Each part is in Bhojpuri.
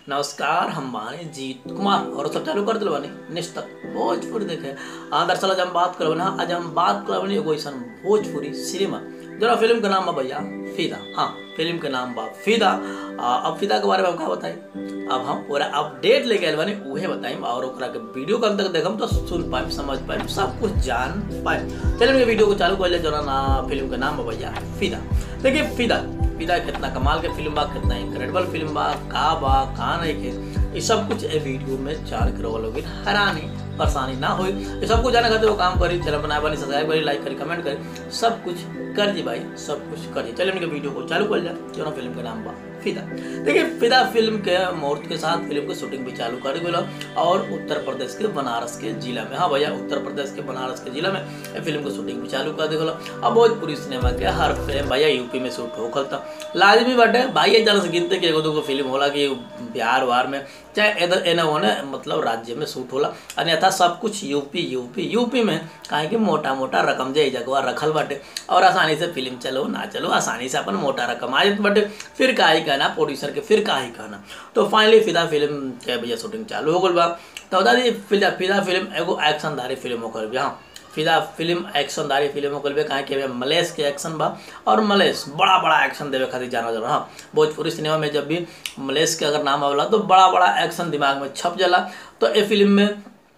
नमस्कार हम बानी जीत कुमार और सब चालू कर दिल बानी निश्चित भोजपुरी देखे हाँ दरअसल आज हम बात करब ना आज हम बात करब एगो ऐसा भोजपुरी सिनेमा जरा फिल्म के नाम बा भैया फिदा हाँ फिल्म के नाम बा फिदा आ, अब फिदा के बारे में हम का बताई अब हम पूरा अपडेट लेके आयल बानी उहे बताई और ओकरा के वीडियो के अंत तक देखम तो सुन पाए समझ पाए सब कुछ जान पाए चलिए वीडियो को चालू कर ले जरा ना फिल्म के नाम बा भैया फिदा देखिए फिदा फिदा कितना कमाल के फिल्म बा कितना इनक्रेडिबल फिल्म बा का बा का नहीं के ये सब कुछ ए वीडियो में जान के रहो लोग हैरानी परेशानी ना होई ये सब कुछ जाने खातिर वो काम करी चैनल बनाए बनी सब्सक्राइब करी लाइक करी कमेंट करी सब कुछ कर जी भाई सब कुछ करिए चलिए उनके वीडियो को चालू कर जाए जो फिल्म का नाम बा फिदा देखिए फिदा फिल्म के मुहूर्त के साथ फिल्म की शूटिंग भी चालू कर गई और उत्तर प्रदेश के बनारस के जिला में हाँ भैया उत्तर प्रदेश के बनारस के जिला में ये फिल्म की शूटिंग भी चालू कर दी अब भोजपुरी सिनेमा के हर फिल्म भैया यूपी में शूट होखल था लाजमी बाटे भाई एक से गिनते कि एगो दूगो फिल्म होला कि बिहार वार में चाहे इधर एने ओने मतलब राज्य में शूट होला अन्यथा सब कुछ यूपी यूपी यूपी में काहे कि मोटा मोटा रकम जे जगवा रखल बाटे और आसानी से फिल्म चलो ना चलो आसानी से अपन मोटा रकम आ जात बाटे फिर का ही कहना प्रोड्यूसर के फिर का ही कहना तो फाइनली फिदा फिल्म के भैया शूटिंग चालू हो गल बा तो दादी फिदा फिदा फिल्म एगो एक्शनदारी फिल्म होकर भी हाँ फिदा फिल्म एक्शनदारी फिल्म होकर भी काहे कि मलेश के एक्शन बा और मलेश बड़ा बड़ा एक्शन देवे खातिर जाना जाला हाँ भोजपुरी सिनेमा में जब भी मलेश के अगर नाम आवेला तो बड़ा बड़ा एक्शन दिमाग में छप जाला तो ये फिल्म में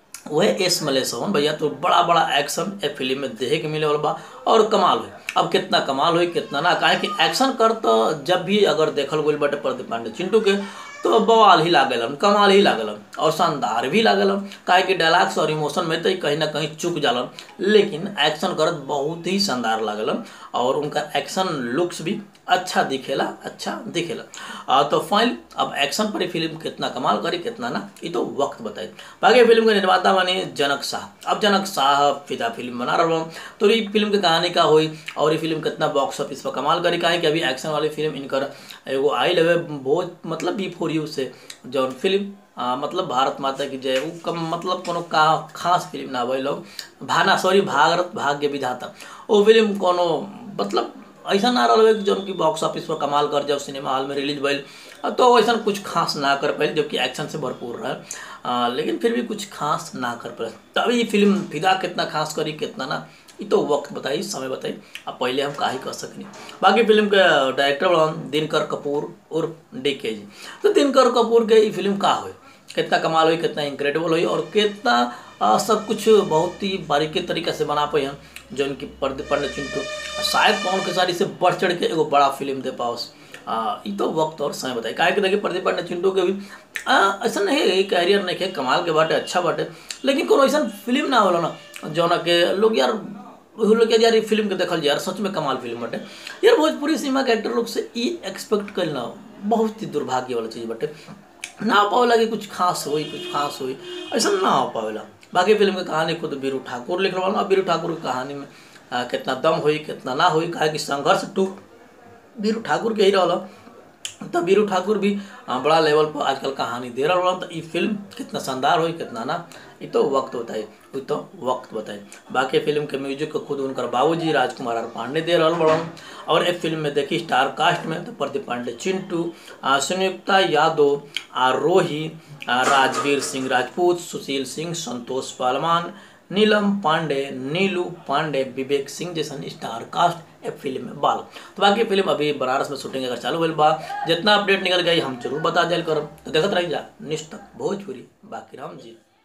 वह एस मलेश हवन भैया तो बड़ा बड़ा एक्शन ए फिल्म में देखे के मिले वाला बा और कमाल हुई अब कितना कमाल हुई कितना ना काहे कि एक्शन कर तो जब भी अगर देखल गई बटे प्रदीप पांडे चिंटू के तो बवाल ही लागलन कमाल ही लागलन और शानदार भी लागलन काहे कि डायलॉग्स और इमोशन में तो कहीं ना कहीं चुक जालन लेकिन एक्शन करत बहुत ही शानदार लागलन और उनका एक्शन लुक्स भी अच्छा दिखेला अच्छा दिखेला आ, तो फाइनल अब एक्शन पर फिल्म कितना कमाल करी कितना ना ये तो वक्त बताई बाकी फिल्म के निर्माता बने जनक शाह अब जनक शाह फिदा फिल्म बना रहा हूँ तो ये फिल्म की कहानी का हुई और ये फिल्म कितना बॉक्स ऑफिस पर कमाल करी काहे कि अभी एक्शन वाली फिल्म इनकर एगो आई लगे बहुत मतलब बी फोर यू से जौन फिल्म आ, मतलब भारत माता की जय वो कम मतलब कोनो का खास फिल्म ना वही लोग भाना सॉरी भारत भाग्य विधाता वो फिल्म कोनो मतलब ऐसा ना रहा कि जौन की बॉक्स ऑफिस पर कमाल कर जब सिनेमा हॉल में रिलीज भइल तो ऐसा कुछ खास ना कर पाए जबकि एक्शन से भरपूर रहा लेकिन फिर भी कुछ खास ना कर पाए तो अभी ये फिल्म फिदा कितना खास करी कितना ना ये तो वक्त बताई समय बताई अब पहले हम का ही कर सकनी बाकी फिल्म के डायरेक्टर बड़ा दिनकर कपूर और डी के जी तो दिनकर कपूर के ये फिल्म का हुई कितना कमाल हुई कितना इनक्रेडिबल हुई और कितना आ, सब कुछ बहुत ही बारीकी तरीके से बना पाई हैं जो उनकी प्रदीप पांडे चिंटू शायद पवन के सारी से बढ़ चढ़ के एगो बड़ा फिल्म दे पाओस ये तो वक्त और समय बताए काहे कि देखिए प्रदीप पांडे चिंटू के भी ऐसा नहीं है कैरियर नहीं है कमाल के बाटे अच्छा बाटे लेकिन कोनो ऐसा फिल्म ना होला ना जौना के लोग यार लोग यार ये फिल्म के देखल यार सच में कमाल फिल्म बाटे यार भोजपुरी सिनेमा के एक्टर लोग से ये एक्सपेक्ट करना बहुत ही दुर्भाग्य वाला चीज़ बाटे ना हो पावेला कि कुछ खास हुई कुछ खास हुई ऐसा ना हो पावेला बाकी फिल्म की कहानी खुद बीरू ठाकुर लिख रहा बीरू ठाकुर की कहानी में आ, कितना दम हुई कितना ना हुई कहा कि संघर्ष टू बीरू ठाकुर के ही रहा तो बीरू ठाकुर भी बड़ा लेवल पर आजकल कहानी दे रहा तो ये फिल्म कितना शानदार हुई कितना ना ये तो वक्त बताए ये तो वक्त बताए बाकी फिल्म के म्यूजिक को खुद उनकर बाबूजी राजकुमार आर पांडे दे रहा बड़ा और एक फिल्म में देखी स्टार कास्ट में तो प्रदीप पांडे चिंटू संयुक्ता यादव आरोही राजवीर सिंह राजपूत सुशील सिंह संतोष पालमान नीलम पांडे नीलू पांडे विवेक सिंह जैसन स्टार कास्ट ए फिल्म में बाल तो बाकी फिल्म अभी बनारस में शूटिंग अगर चालू भइल बा जितना अपडेट निकल गई हम जरूर बता दिया करब तो देखते रही जा निश्चित भोजपुरी बाकी राम जी